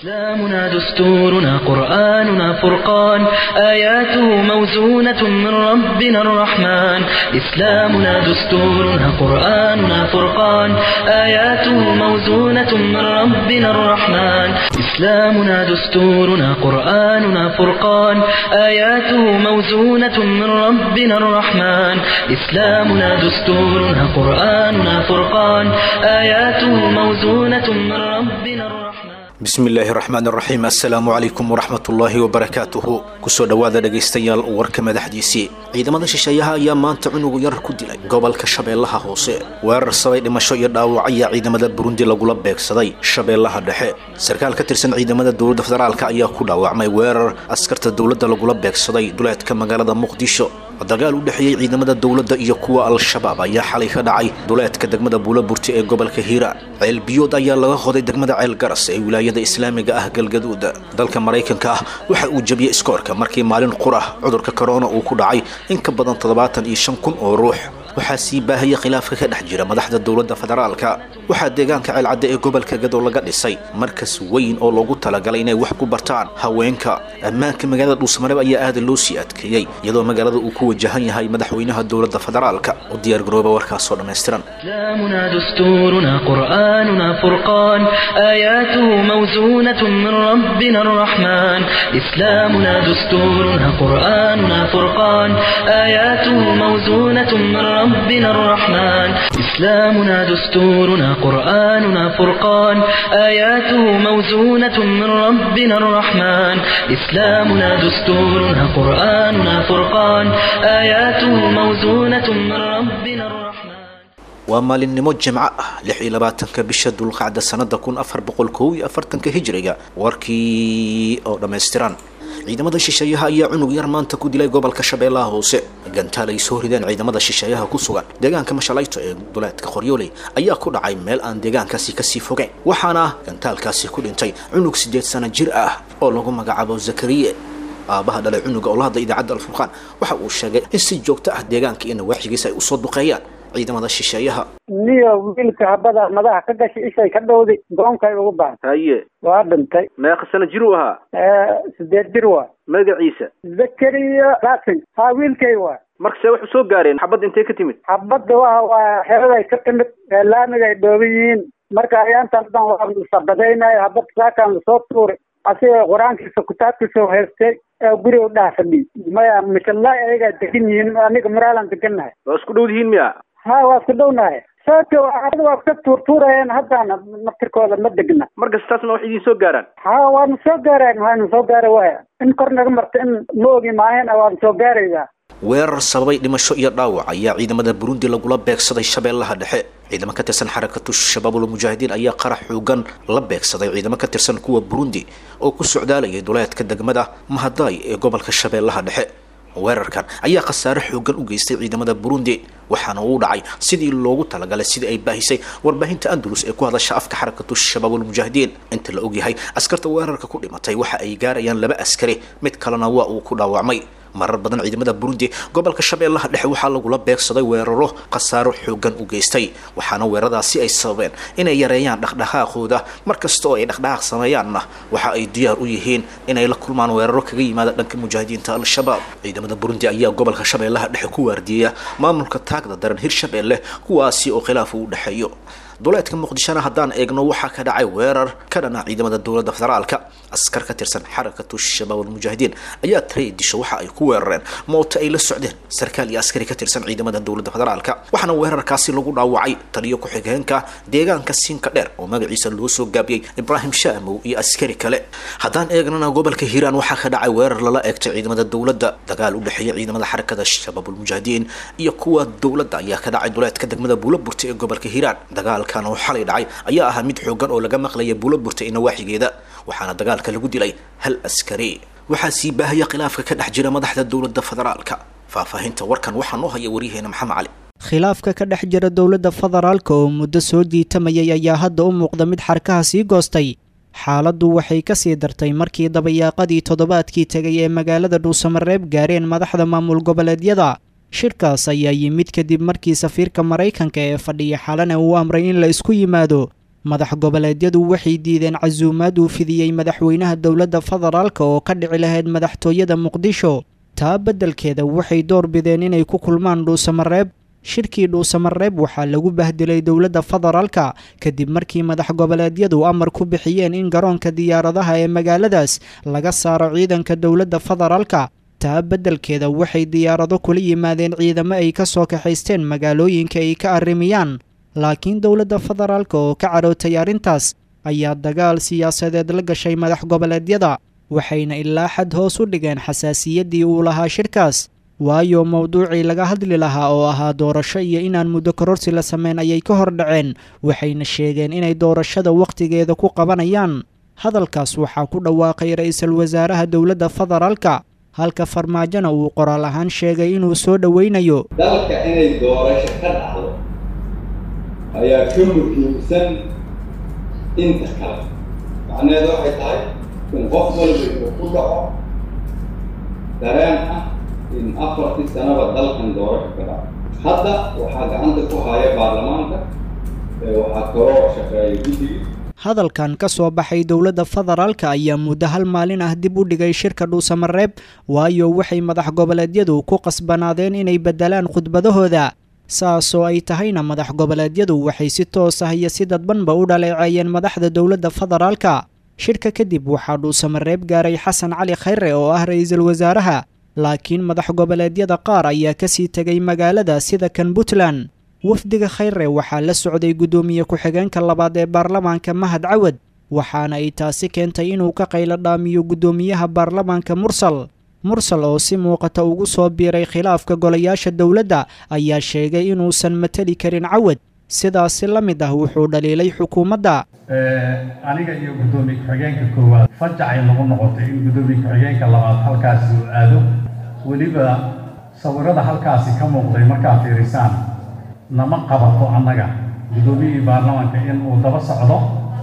إسلامنا دستورنا قرآننا فرقان آياته موزونة من ربنا الرحمن إسلامنا دستورنا قرآننا فرقان آياته موزونة من ربنا الرحمن إسلامنا دستورنا قرآننا فرقان آياته موزونة من ربنا الرحمن إسلامنا دستورنا قرآننا فرقان آياته موزونة من ربنا الرحمن bismi illaahi raxmaan raxiim assalaamu calaykum waraxmatullaahi wabarakaatuhu kusoo dhowaada dhegaystayaal warka madaxdiisii ciidamada shisheeyaha ayaa maanta cunugu yar ku dilay gobolka shabeellaha hoose weerar sabay dhimasho iyo dhaawac ayaa ciidamada burundi lagula beegsaday shabeellaha dhexe sarkaal ka tirsan ciidamada dowladda federaalk ayaa ku dhaawacmay weerar askarta dowladda lagula beegsaday duleedka magaalada muqdisho dagaal u dhexeeyey ciidamada dowladda iyo kuwa al-shabaab ayaa xalay ka dhacay duleedka degmada buulaburti ee gobolka hiiraan ceel biyood ayaa laga qoday degmada ceel garas ee wilaayada islaamiga ah galgaduud dalka maraykanka ah waxa uu jebiyey iskoorka markii maalin qurah cudurka korona uu ku dhacay in ka badan toddobaatan iyo shan kun oo ruux waxaa sii baahaya khilaafka ka dhex jira madaxda dowladda federaalka waxaa deegaanka ceelcadde ee gobolka gadow laga dhisay markas weyn oo loogu talagalay inay wax ku bartaan haweenka ammaanka magaalada dhuusamareeb ayaa aada loo sii adkeeyey iyadoo magaalada uu ku wajahan yahay madaxweynaha dowladda federaalka u diyaargarooba warkaasoo dhammaystiran إسلامنا دستورنا قرآننا فرقان آياته موزونة من ربنا الرحمن إسلامنا دستورنا قرآننا فرقان آياته موزونة من ربنا الرحمن إسلامنا دستورنا قرآننا فرقان آياته موزونة من ربنا الرحمن إسلامنا دستورنا قرآننا فرقان آياته موزونة من ربنا الرحمن waa maalinimo jimco ah lix iyo labaatanka bisha dulqacda sanada kun afar boqol kow iyo afartanka hijriga warkii oo dhammaystiran ciidamada shisheeyaha ayaa cunug yar maanta ku dilay gobolka shabeellaha hoose gantaal ay soo rideen ciidamada shisheeyaha ku sugan deegaanka mashalayto ee duleedka qoryooley ayaa ku dhacay meel aan deegaankaasi kasii fogeyn waxaana gantaalkaasi ku dhintay cunug siddeed sano jir ah oo lagu magacaabo zakariye aabaha dhalay cunuga oo la hadlay idaacadda alfurqaan waxa uu sheegay in si joogto ah deegaanka iyo nawaaxigiisa ay usoo duqeeyaan ciidamada shisheeyaha niyo wiilka habada madaxa ka gashay ishay ka dhowday goonkay ugu baahan haye waa dhintay meeqa sano jir uu ahaa sideed jir waa magaciisa zakariya laakin haa wiilkay waa marka see wax u soo gaareen xabadda intay ka timid xabadda waa waa xeraday ka timid laamiga ay dhooban yihiin marka ayaantan dhan waa sabadaynaya habad saakaan lasoo tuuray asiga qur-aankiisa kitaabkiisa haystay ee guriga dhaha fadhiy maya mishallaa ayagaa degan yihiin aniga maraalan degannahay waa isku dhow dihiin miya ha waa isku dhownahay saaka ada waa ka tuurtuurayeen haddana naftirkooda ma degna markas taasna wax idiin soo gaaraan ha waana soo gaareen waana soo gaara waya in kor naga marta in ma ogi maahayn waana soo gaaraysaa weerar sababay dhimasho iyo dhaawac ayaa ciidamada burundi lagula beegsaday shabeellaha dhexe ciidamo ka tirsan xarakatu shabaabul mujaahidiin ayaa qarax xoogan la beegsaday ciidamo ka tirsan kuwa burundi oo ku socdaalayay duleedka degmada mahadaay ee gobolka shabeellaha dhexe weerarkan ayaa khasaare xoogan u geystay ciidamada burundi waxaana uu dhacay sidii loogu talagalay sidii ay baahisay warbaahinta andalus ee ku hadasha afka xarakatu shabaabul mujaahidiin inta la ogyahay askarta weerarka ku dhimatay waxa ay gaarayaan laba askari mid kalena waa uu ku dhaawacmay marar badan ciidamada burundi gobolka shabeellaha dhexe waxaa lagula beegsaday weeraro khasaaro xoogan u geystay waxaana weeraradaasi ay sababeen inay yareeyaan dhaqdhaqaaqooda mar kasta oo ay dhaqdhaqaaq sameeyaanna waxa ay diyaar u yihiin inay la kulmaan weeraro kaga yimaada dhanka mujaahidiinta al-shabaab ciidamada burundi ayaa gobolka shabeellaha dhexe ku waardiyeya maamulka taagda daran hirshabeelle kuwaasi oo khilaaf u dhexeeyo duleedka muqdishona haddaan eegno waxaa ka dhacay weerar ka dhana ciidamada dowladda federaalka askar ka tirsan xarakatu shabaab almujaahidiin ayaa taray disho waxa ay ku weerareen mooto ay la socdeen sarkaal iyo askari ka tirsan ciidamada dowladda federaalka waxaana weerarkaasi lagu dhaawacay taliyo ku-xigeenka deegaanka siinka dheer oo magaciisa loo soo gaabiyey ibraahim shaamow iyo askari kale haddaan eegnana gobolka hiiraan waxaa ka dhacay weerar lala eegtay ciidamada dowladda dagaal u dhexeeya ciidamada xarakada shabaab almujaahidiin iyo kuwa dowladda ayaa ka dhacay duleedka degmada buulaburta ee gobolka hiiraan dagaal kan oo xalay dhacay ayaa ahaa mid xoogan oo laga maqlaya buula burta iyo nawaaxigeeda waxaana dagaalka lagu dilay hal askari waxaa sii baahaya khilaafka ka dhex jira madaxda dowladda federaalka faahfaahinta warkan waxaa noo haya waryaheena maxamed cali khilaafka ka dhex jira dowladda federaalka oo muddo soo jiitamayay ayaa hadda u muuqda mid xarkaha sii goostay xaaladdu waxay ka sii dartay markii dabayaaqadii toddobaadkii tegay ee magaalada dhuusamareeb gaareen madaxda maamul goboleedyada shirkaas ayaa yimid kadib markii safiirka maraykanka ee fadhiya xalana uu amray in la isku yimaado madax goboleedyadu waxay diideen casuumaad uu fidiyey madaxweynaha dowladda federaalka oo ka dhici lahayd madaxtooyada muqdisho taa beddelkeeda waxay door bideen inay ku kulmaan dhuusamareeb shirkii dhuusamareeb waxaa lagu bahdilay dowladda federaalka kadib markii madax goboleedyadu amar ku bixiyeen in garoonka diyaaradaha ee magaaladaas laga saaro ciidanka dowladda federaalka taa beddelkeeda waxay diyaarado kula yimaadeen ciidamo ay ka soo kaxaysteen magaalooyinka ay ka arrimiyaan laakiin dowladda federaalka oo ka carootay arrintaas ayaa dagaal siyaasadeed la gashay madax goboleedyada waxayna ilaa xad hoos u dhigeen xasaasiyaddii uu lahaa shirkaas waayo mowduucii laga hadli lahaa oo ahaa doorasho iyo inaan muddo kororsi la sameyn ayay ka hor dhaceen waxayna sheegeen inay doorashada wakhtigeeda ku qabanayaan hadalkaas waxaa ku dhawaaqay ra-iisul wasaaraha dowladda federaalka halka farmaajona uu qoraal ahaan sheegay inuu soo dhoweynayo dalka inay doorasho ka dhacdo ayaa ka muhiimsan inta kale macnaheedu waxay tahay in qof walba uu ku dhaco dareen ah in afartii sanaba dalkan doorasho ka dhaco hadda waxaa gacanta ku haya baarlamaanka waxaa kaloo shaqeeya guddiga hadalkan ka soo baxay dowladda federaalka ayaa muddo hal maalin ah dib u dhigay shirka dhuusamareeb waayo waxay madax goboleedyadu ku qasbanaadeen inay beddelaan khudbadahooda saasoo ay tahayna madax goboleedyadu waxay si toos ah iyo si dadbanba u dhaleeceeyeen madaxda dowladda federaalka shirka kadib waxaa dhuusamareeb gaaray xasan cali khayre oo ah ra-iisul wasaaraha laakiin madax goboleedyada qaar ayaa kasii tegay magaalada sida kan puntland wafdiga khayre waxaa la socday guddoomiye ku-xigeenka labaad ee baarlamaanka mahad cawad waxaana ay taasi keentay inuu ka qaylo dhaamiyo guddoomiyaha baarlamaanka mursal mursal oo si muuqata ugu soo biiray khilaafka golayaasha dowladda ayaa sheegay inuusan mateli karin cawad sidaasi la mid ah wuxuu dhaliilay xukuumadda aniga iyo guddoomiye ku-xigeenka koowaad fajacay nagu noqotay in guddoomiye ku-xigeenka labaad halkaasi uu aado weliba sawirada halkaasi ka muuqday markaad fiirisaan nama qabato annaga guddoomiyihii baarlamaanka in uu daba socdo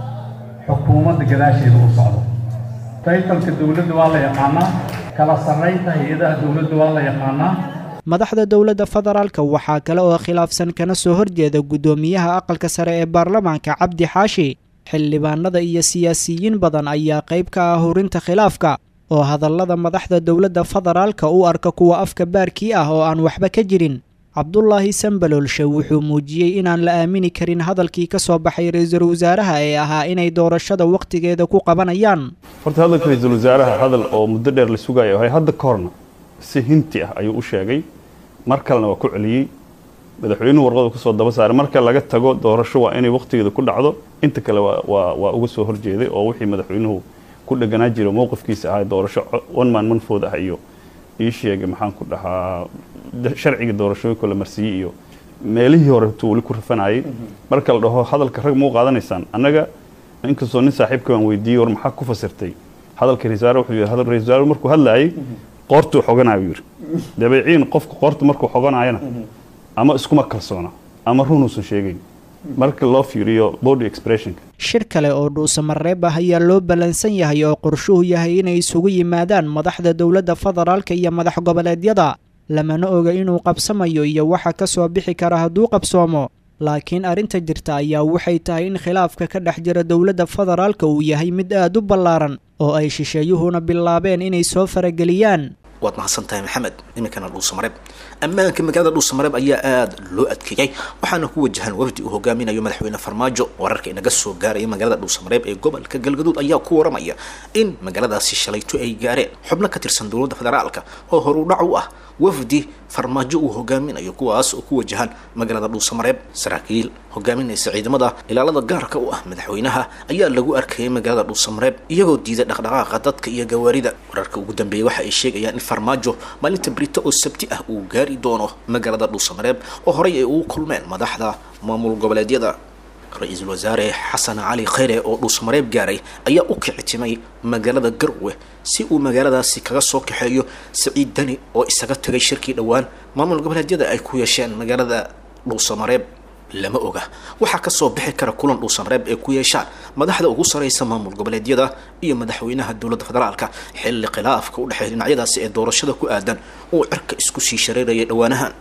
xukuumadda gadaasheeda uu socdo taytalka dowladda waa la yaqaanaa kala sarraynta hay-adaha dowladda waa la yaqaanaa madaxda dowladda federaalka waxaa kale oo khilaafsan kana soo horjeeda guddoomiyaha aqalka sare ee baarlamaanka cabdi xaashi xildhibaanada iyo siyaasiyiin badan ayaa qayb ka ah hurinta khilaafka oo hadallada madaxda dowladda federaalka u arka kuwa afka baarkii ah oo aan waxba ka jirin cabdulaahi sambaloolshe wuxuu muujiyey inaan la aamini karin hadalkii ka soo baxay ra-iisul wasaaraha ee ahaa inay doorashada wakhtigeeda ku qabanayaan horta hadalka ra-iisul wasaaraha hadal oo muddo dheer la sugayo ahay hadda ka horna si hinti ah ayuu u sheegay mar kalena waa ku celiyey madaxweynuhu warqadu kusoo daba saaray marka laga tago doorasho waa inay wakhtigeeda ku dhacdo inta kale waa waa uga soo horjeeday oo wixii madaxweynuhu ku dheganaa jiro mowqifkiisa ahaa doorasho one man manfood ah iyo ii sheegay maxaan ku dhahaa sharciga doorashooyinka la marsiiyey iyo meelihii hore tuu weli ku rafanayay marka la dhaho hadalka rag mau qaadanaysaan annaga inkastoo nin saaxiibka baan weydiiyey war maxaa ku fasirtay hadalka ra-isul wuxuu yidhi hadal ra-isul wasaare markuu hadlaayay qoortuu xoganayo yidhi dabeeciin qofka qoorta markuu xoganayana ama iskuma kalsoona ama runuusan sheegayn marka loo fiiriyo body expressionka shir kale oo dhuusamareeb ah ayaa loo ballansan yahay oo qorshuhu yahay inay isugu yimaadaan madaxda dowladda federaalka iyo madax goboleedyada lamana oga inuu qabsamayo iyo waxa ka soo bixi kara hadduu qabsoomo laakiin arrinta jirta ayaa waxay tahay in khilaafka ka dhex jira dowladda federaalka uu yahay mid aad u ballaaran oo ay shisheeyuhuna bilaabeen inay soo farageliyaan waad mahadsan tahay maxamed iminkana dhuusamareeb ammaanka magaalada dhuusamareeb ayaa aada loo adkeeyey waxaana ku wajahan wafdi uu hogaaminayo madaxweyne farmaajo wararka inaga soo gaaraya magaalada dhuusamareeb ee gobolka galgaduud ayaa ku waramaya in magaaladaasi shalayto ay gaareen xubno ka tirsan dowladda federaalka oo horudhac u ah wafdi farmaajo uu hogaaminayo kuwaas oo ku wajahan magaalada dhuusamareeb saraakiil hogaaminaysa ciidamada ilaalada gaarka u ah madaxweynaha ayaa lagu arkayay magaalada dhuusamareeb iyagoo diiday dhaqdhaqaaqa dadka iyo gawaarida wararka ugu dambeeyay waxa ay sheegayaan in farmaajo maalinta brito oo sabti ah uu gaari doono magaalada dhuusamareeb oo horey ay ugu kulmeen madaxda maamul goboleedyada ra-iisul wasaare xasan cali khayre oo dhuusamareeb gaaray ayaa u kicitimay magaalada garwe si uu magaaladaasi kaga soo kaxeeyo saciid dani oo isaga tagay shirkii dhowaan maamul goboleedyada ay ku yeesheen magaalada dhuusamareeb lama oga waxaa kasoo bixi kara kulan dhuusamareeb ee ku yeeshaan madaxda ugu sareysa maamul goboleedyada iyo madaxweynaha dowladda federaalka xilli khilaafka u dhexeeya dhinacyadaasi ee doorashada ku aadan uu cirka isku sii shareerayay dhowaanahan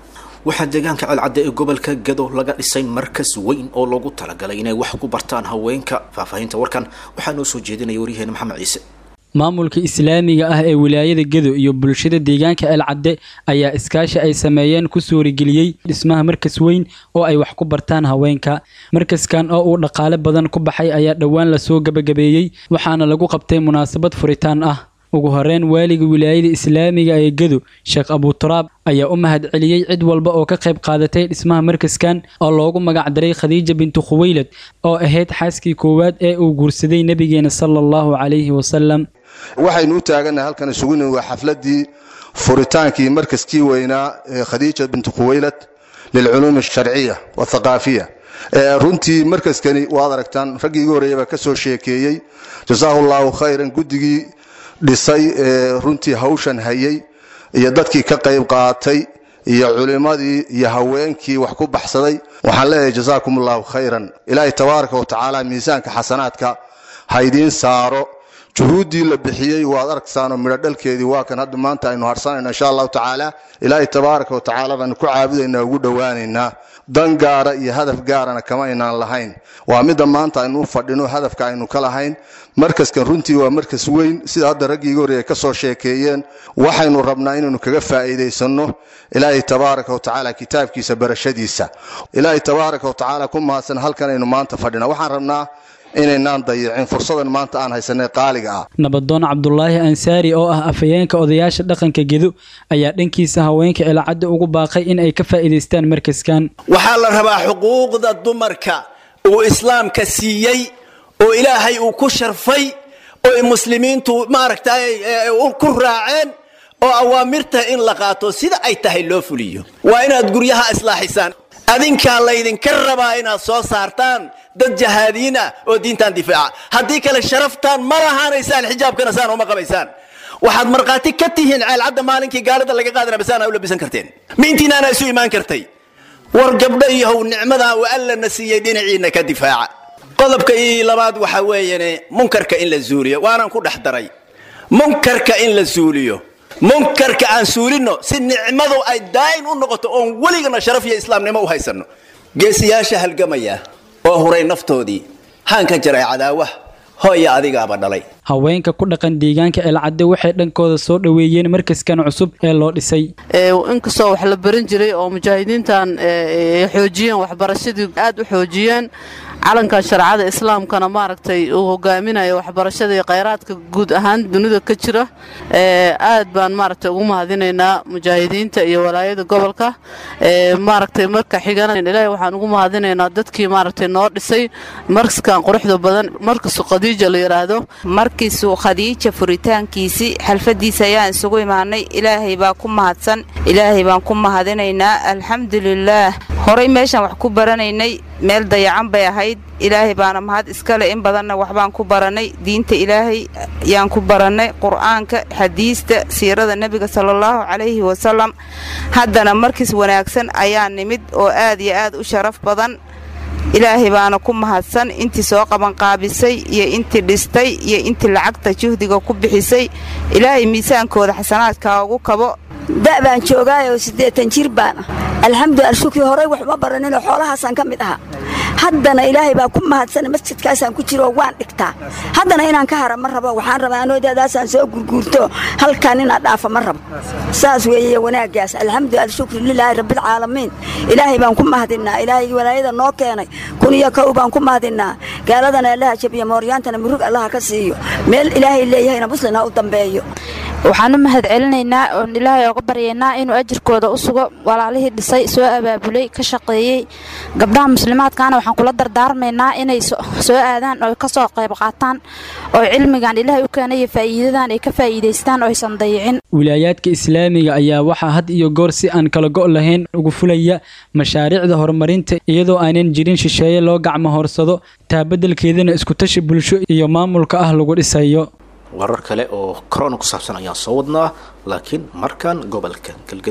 waxaa deegaanka celcadde ee gobolka gado laga dhisay markas weyn oo loogu talagalay inay wax ku bartaan haweenka faahfaahinta warkan waxaa noo soo jeedinaya waryaheena maxamed ciise maamulka islaamiga ah ee wilaayada gedo iyo bulshada deegaanka elcadde ayaa iskaashi ay sameeyeen ku suurageliyey dhismaha markas weyn oo ay wax ku bartaan haweenka markaskan oo uu dhaqaale badan ku baxay ayaa dhowaan lasoo gabagabeeyey waxaana lagu qabtay munaasabad furitaan ah ugu horeyn waaliga wilaayada islaamiga ee gedo sheekh abuturaab ayaa u mahad celiyey cid walba oo ka qayb qaadatay dhismaha markaskan oo loogu magacdaray khadiija bintu khuweylad oo ahayd xaaskii koowaad ee uu guursaday nebigeena sala allahu calayhi wasalam waxaynu u taagannahay halkan isugu nimi waa xafladdii furitaankii markaskii weynaa ee khadiija bintu khuweylad lilculuumi alsharciya wathaqaafiya runtii markaskani waad aragtaan raggii igu horreeya baa ka soo sheekeeyey jasaahu allahu khayran guddigii dhisay ee runtii hawshan hayay iyo dadkii ka qayb qaatay iyo culimmadii iyo haweenkii wax ku baxsaday waxaan leeyahay jasaakum allahu khayran ilaahay tabaaraka wa tacaala miisaanka xasanaadka haydiin saaro juhuuddii la bixiyey waad arksaanoo midho dhalkeedii waa kan hadda maanta aynu harsanayno insha allahu tacaala ilaahay tabaaraka wa tacaala baanu ku caabudaynaa ugu dhowaanaynaa dan gaara iyo hadaf gaarana kama aynaan lahayn waa midda maanta aynu u fadhino hadafka aynu ka lahayn markaskan runtii waa markas weyn sida hadda raggii iga horreeya ka soo sheekeeyeen waxaynu rabnaa inaynu kaga faa'iidaysanno ilaahay tabaaraka wa tacaala kitaabkiisa barashadiisa ilaahay tabaaraka wa tacaala ku mahadsan halkan aynu maanta fadhina waxaan rabnaa inaynaan dayicin fursadan maanta aan haysanay qaaliga ah nabadoon cabdulaahi ansaari oo ah afhayeenka odayaasha dhaqanka gedo ayaa dhankiisa haweenka elcadda ugu baaqay in ay ka faa'iidaystaan markaskan waxaa la rabaa xuquuqda dumarka uu islaamka siiyey oo ilaahay uu ku sharfay oo muslimiintu maaragtay ku raaceen oo awaamirta in la qaato sida ay tahay loo fuliyo waa inaad guryaha islaaxisaan adinkaa laydinka rabaa inaad soo saartaan dad jahaadiin ah oo diintan difaaca haddii kale sharaftaan ma lahaanaysaan xijaabkana saan uma qabaysaan waxaad markhaati ka tihiin ceelcadda maalinkii gaalada laga qaadana basaana u labisan karteen miintiinaana isu imaan kartay war gabdho iyohow nicmadaa uu allana siiyey dhinaciina ka difaaca qodobka ii labaad waxaa weeyane munkarka in la zuuliyo waanaan ku dhex daray munkarka in la suuliyo munkarka aan suulinno si nicmadu ay daa'im u noqoto oon weligana sharaf iyo islaamnimo u haysanno geesiyaasha halgamaya oo huray naftoodii haan ka jaray cadaawaha hooya adigaaba dhalay haweenka ku dhaqan deegaanka elcadde waxay dhankooda soo dhoweeyeen markaskan cusub ee loo dhisay inkastoo wax la baran jiray oo mujaahidiintan xoojiyeen waxbarashadii aad u xoojiyeen calankan shareecada islaamkana maaragtay uu hogaaminayo waxbarashada iyo khayraadka guud ahaan dunida ka jira aad baan maaragtay ugu mahadinaynaa mujaahidiinta iyo walaayada gobolka maaragtay marka xigana ilaahay waxaan ugu mahadinaynaa dadkii maaragtay noo dhisay markaskan quruxda badan markasu khadiija la yidhaahdo markiisuu khadiija furitaankiisii xalfadiisa ayaan isugu imaanay ilaahay baa ku mahadsan ilaahay baan ku mahadinaynaa alxamdulilaah horay meeshaan wax ku baranaynay meel dayacan bay ahayd ilaahay baana mahad iskale in badanna waxbaan ku barannay diinta ilaahay yaan ku barannay qur'aanka xadiista siirada nebiga salaallahu calayhi wasalam haddana markiis wanaagsan ayaa nimid oo aad iyo aad u sharaf badan ilaahay baana ku mahadsan intii soo qabanqaabisay iyo intii dhistay iyo intii lacagta juhdiga ku bixisay ilaahay miisaankooda xasanaadka ugu kabo da' baan joogaayoo siddeetan jir baan ah alxamdulilah shukii horey wax uma baraninoo xoolahaasaan ka mid ahaa haddana ilaahay baa ku mahadsan masjidkaasaan ku jiro waan dhigtaa haddana inaan ka hara ma rabo waxaan rabaa anoodeedaasaan soo gurguurto halkaan inaan dhaafa ma rabo saas weeye wanaaggaas alxamdulilah shukri lilaahi rabbilcaalamiin ilaahay baan ku mahadinnaa ilaahay walaayada noo keenay kun iyo kow baan ku mahadinnaa gaaladana allaha jabiyo mooryaantana murug allaha ka siiyo meel ilaahay leeyahayna muslin ha u dambeeyo waxaan u mahad celinaynaa oon ilaahay oga baryaynaa inuu ajirkooda u sugo walaalihii dhisay soo abaabulay ka shaqeeyey gabdhaha muslimaadkaana waxaan kula dardaarmaynaa inay soo aadaan oo ka soo qayb qaataan oo cilmigan ilaahay u keenay iyo faa'iidadan ay ka faa'iidaystaan oo aysan dayicin wilaayaadka islaamiga ayaa waxaa had iyo goor si aan kala go' lahayn ugu fulaya mashaariicda horumarinta iyadoo aanan jirin shisheeye loo gacmo horsado taabadelkeedana iskutashi bulsho iyo maamulka ah lagu dhisayo warar kale oo corona ku saabsan ayaan soo wadnaa laakiin markan gobolka galgaduud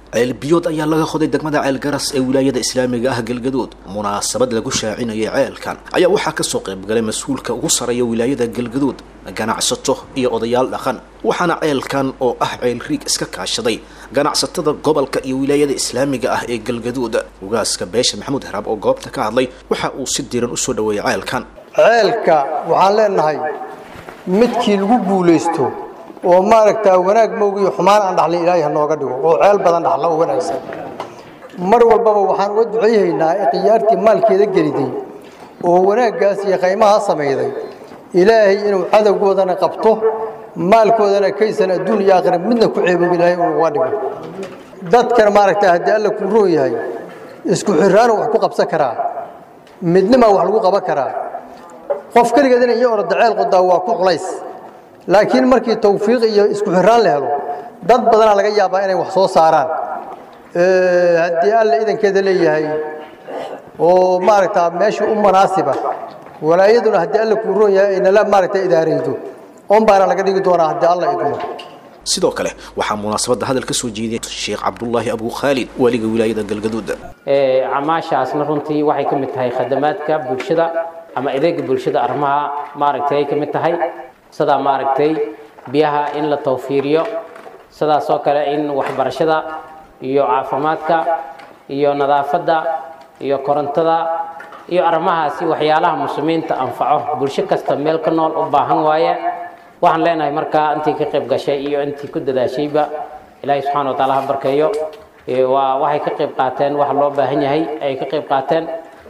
ceelbiyood ayaa laga qoday degmada ceelgaras ee wilaayada islaamiga ah galgaduud munaasabad lagu shaacinayay ceelkan ayaa waxaa kasoo qaybgalay mas-uulka ugu sarreeya wilaayada galgaduud ganacsato iyo odayaal dhaqan waxaana ceelkan oo ah ceel riig iska kaashaday ganacsatada gobolka iyo wilaayada islaamiga ah ee galgaduud ugaaska beesha maxamuud haraab oo goobta ka hadlay waxa uu si diiran usoo dhaweeyay ceelkan ceelka waxaan leenahay midkii lagu guulaysto oo maaragtaa wanaag mowgiyo xumaan aan dhaxlin ilaahay ha nooga dhigo oo ceel badan dhaxla oo wanaagsan mar walbaba waxaan uga ducayhaynaa ikhtiyaartii maalkeeda geliday oo wanaaggaas iyo qaymaha samayday ilaahay inuu cadowgoodana qabto maalkoodana kaysan adduun iyo aakhira midna ku ceebob ilaahay inuu uga dhigo dadkan maaragtaa haddii alla kuu roon yahay isku xirraanu wax ku qabsan karaa midnimaa wax lagu qaban karaa qof keligeedina iyo orada ceel qodaa waa ku culays laakiin markii tawfiiq iyo isku xirraan la helo dad badanaa laga yaabaa inay wax soo saaraan haddii alla idankeeda leeyahay oo maaragtaa meesha u munaasiba walaayaduna haddii alla kuu roon yahay aynala maaragta idaaraydo on baana laga dhigi doonaa haddii alla idmo sidoo kale waxaa munaasabadda hadal ka soo jeediyay sheekh cabdullaahi abu khaalid waliga wilaayada galgaduud camaashaasna runtii waxay ka mid tahay khadamaadka bulshada ama adeega bulshada arrimaha maaragtay ay ka mid tahay sidaa maaragtay biyaha in la tawfiiriyo sidaasoo kale in waxbarashada iyo caafimaadka iyo nadaafadda iyo korontada iyo arrimahaasi waxyaalaha muslimiinta anfaco bulsho kasta meel ka nool u baahan waaye waxaan leenahay markaa intii ka qayb gashay iyo intii ku dadaashayba ilaahay subxaana wataala ha barkeeyo waa waxay ka qayb qaateen waxa loo baahan yahay ay ka qayb qaateen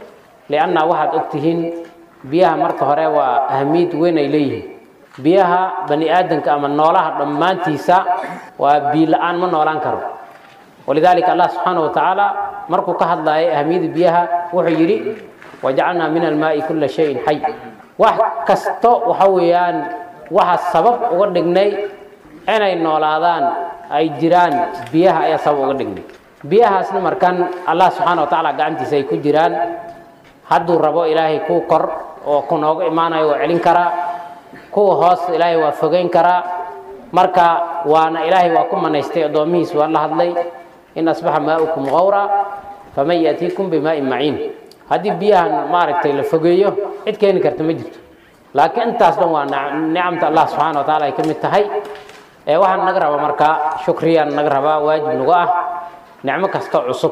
lianna waxaad ogtihiin biyaha marka hore waa ahamiyad weyn ay leeyihiin biyaha bani aadanka ama noolaha dhammaantiisa waa biyo la-aan ma noolaan karo walidaalika allah subxaana wa tacaala markuu ka hadlayay ahamiyada biyaha wuxuu yidhi wajacalnaa min almaai kulla shayin xay wax kasto waxa weeyaan waxaa sabab uga dhignay inay noolaadaan ay jiraan biyaha ayaa sabab uga dhignay biyahaasna markan allah subxaana wa tacaala gacantiisa ay ku jiraan hadduu rabo ilaahay kuu kor oo ku nooga imaanayo waa celin karaa kuwa hoos ilaahay waa fogeyn karaa marka waana ilaahay waa ku manaystay addoomihiis waa la hadlay in asbaxa maaukum qawra faman yaatiikum bimaa'in maciin haddii biyahan maaragtay la fogeeyo cid keeni karta ma jirto laakiin intaas dhan waa nicamta allah subxaana wa taala ay ka mid tahay ee waxaan naga rabaa marka shukriyaan naga rabaa waajib nagu ah nicmo kasta cusub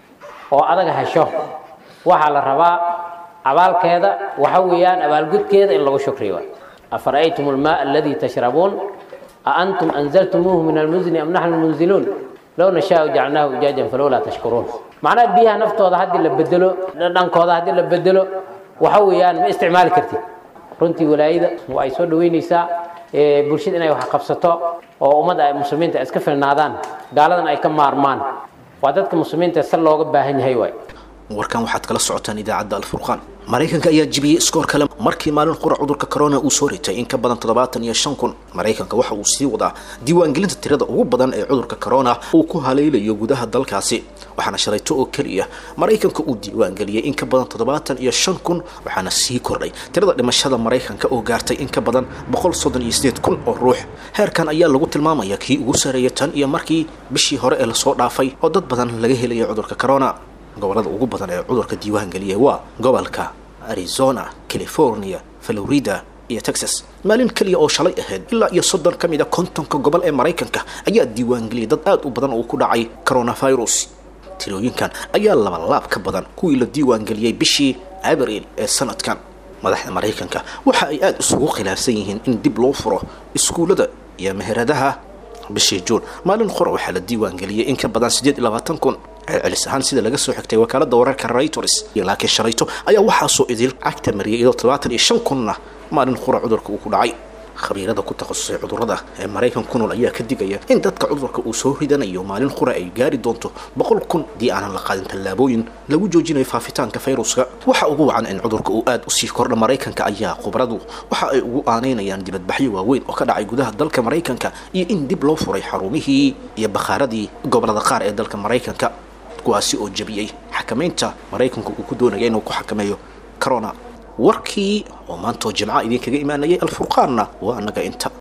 oo adaga hesho waxaa la rabaa abaalkeeda waxa weeyaan abaalgudkeeda in lagu shukriyo afara'aytum almaa aladii tashrabuun a antum anzaltumuuhu min almuzni am naxnu lmunziluun low nashaau jacalnaahu ujaajan falowlaa tashkuruun macnaha biyaha naftooda haddii la bedelo dhankooda haddii la bedelo waxa weeyaan ma isticmaali kartid runtii walaayada waa ay soo dhaweynaysaa bulshada inay wax qabsato oo ummadda ay muslimiinta iska filnaadaan gaaladan ay ka maarmaan waa dadka muslimiinta si looga baahan yahay waay warkan waxaad kala socotaan idaacadda alfurqaan maraykanka ayaa jibiyey iskoor kale markii maalin qura cudurka corona uu soo ritay in ka badan toddobaatan iyo shan kun maraykanka waxa uu sii wadaa diiwaangelinta tirada ugu badan ee cudurka corona uu ku haleelayo gudaha dalkaasi waxaana shalayto oo keliya maraykanka uu diiwaangeliyey in ka badan toddobaatan iyo shan kun waxaana sii kordhay tirada dhimashada maraykanka oo gaartay in ka badan boqol soddon iyo sideed kun oo ruux heerkan ayaa lagu tilmaamaya kii ugu sareeya tan iyo markii bishii hore ee lasoo dhaafay oo dad badan laga helaya cudurka corona gobolada ugu badan ee cudurka diiwaangeliyay waa gobolka arizona california florida iyo texas maalin keliya oo shalay ahayd ilaa iyo soddon ka mid a kontonka gobol ee maraykanka ayaa diiwaangeliyay dad aad u badan oo ku dhacay coronavirus tirooyinkan ayaa labalaab ka badan kuwii la diiwaangeliyey bishii abriil ee sanadkan madaxda maraykanka waxa ay aada isugu khilaafsan yihiin in dib loo furo iskuullada iyo meheradaha bishii juun maalin qora waxaa la diiwaangeliyey in ka badan siddeed iyo labaatan kun celcelis ahaan sida laga soo xigtay wakaalada wararka reuters laakiin shalayto ayaa waxaasoo idil cagta mariyay iyadoo toddobaatan iyo shan kunna maalin qura cudurka uu ku dhacay khabiirada ku takhasusay cudurrada ee maraykan ku nool ayaa ka digaya in dadka cudurka uu soo ridanayo maalin qura ay gaari doonto boqol kun haddii aanan la qaadin tallaabooyin lagu joojinayo faafitaanka fayruska waxa ugu wacan in cudurka uu aad usii kordha maraykanka ayaa khubradu waxa ay ugu aanaynayaan dibadbaxyo waaweyn oo ka dhacay gudaha dalka maraykanka iyo in dib loo furay xarumihii iyo bakhaaradii gobolada qaar ee dalka maraykanka kuwaasi oo jabiyey xakamaynta maraykanku uu ku doonaya inuu ku xakameeyo corona warkii oo maantoo jimca idinkaga imaanayay alfurqaanna waa annaga inta